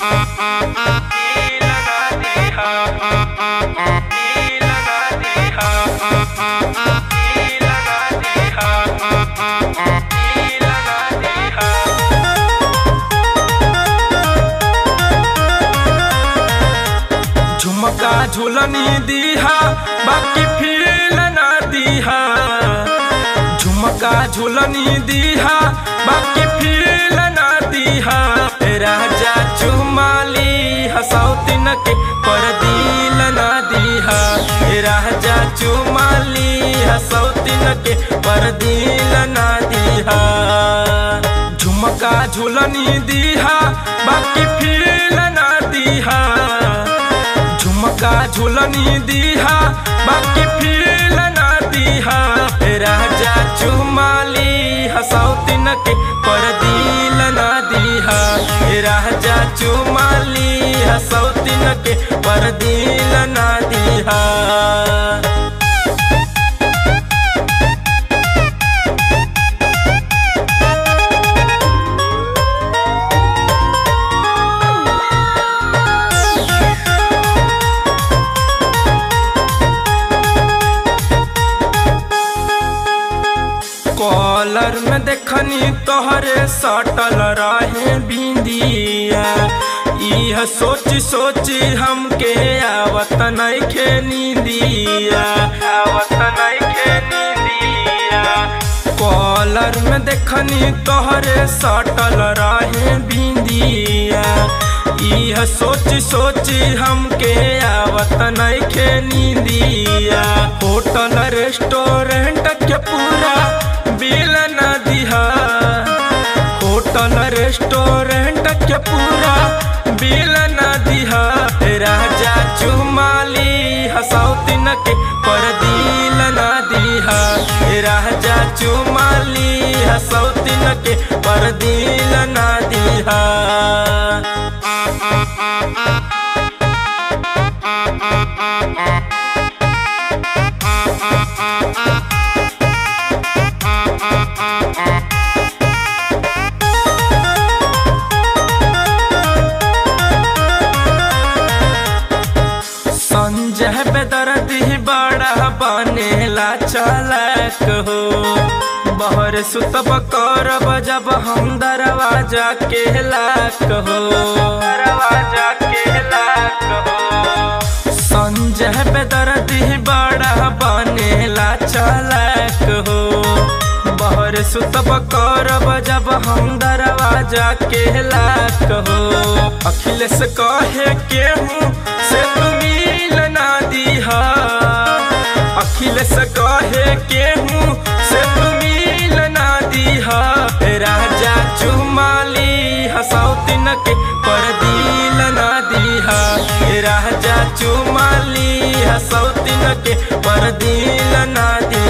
झुमका झुलनी दीहा बाकी फील ना दीहा झुमका झुलनी दीहा बाकी फील ना दीहा राजा चुमाली हसौतिन के पर दिल ना दीहा राजा चुमाली हसौतिन के पर दिल ना दीहा झुमका झुलनी दीहा बाकी फील ना दीहा झुमका झुलनी दीहा बाकी फील ना दीहा राजा चुमाली हसौतिन के पर दिल ना दीहा राजा चुमाली हसौतिन के पर दिल ना दीहा कॉलर में देखनी तोहरे सटल रहे बिंदिया इह सोच सोच हमके आवत नइखे नींदिया आवत नइखे नींदिया कॉलर में देखनी तोहरे सटल रहे बिंदिया इह सोच सोच हमके आवत नइखे नींदिया होटल रेस्टोरेंट के पूरा बिल न दिहा होटल रेस्टोरेंट के पूरा बिल न दिहा राजा चुमाली हसौतिन के पर दिल न दिहा राजा चुमाली हसौतिन के पर दिल न दिहा संजय बेदर्दी बड़ा बनेला चालक हो बहर सुतब करब जब हम दरवाजा के लाक हो दरवाजा के लाक हो संजय बेदर्दी बड़ा बनेला चालक हो बहर सुतब करब जब हम दरवाजा के लाक हो अखिलेश कहे केहूँ से तुमिल ना दीहा अखिलेश कहे केहूँ से तुमिल ना दीहा राजा चुमाली हसौतिन के पर दिल ना दीहा राजा चुमाली हसौतिन के पर दिल ना दीहा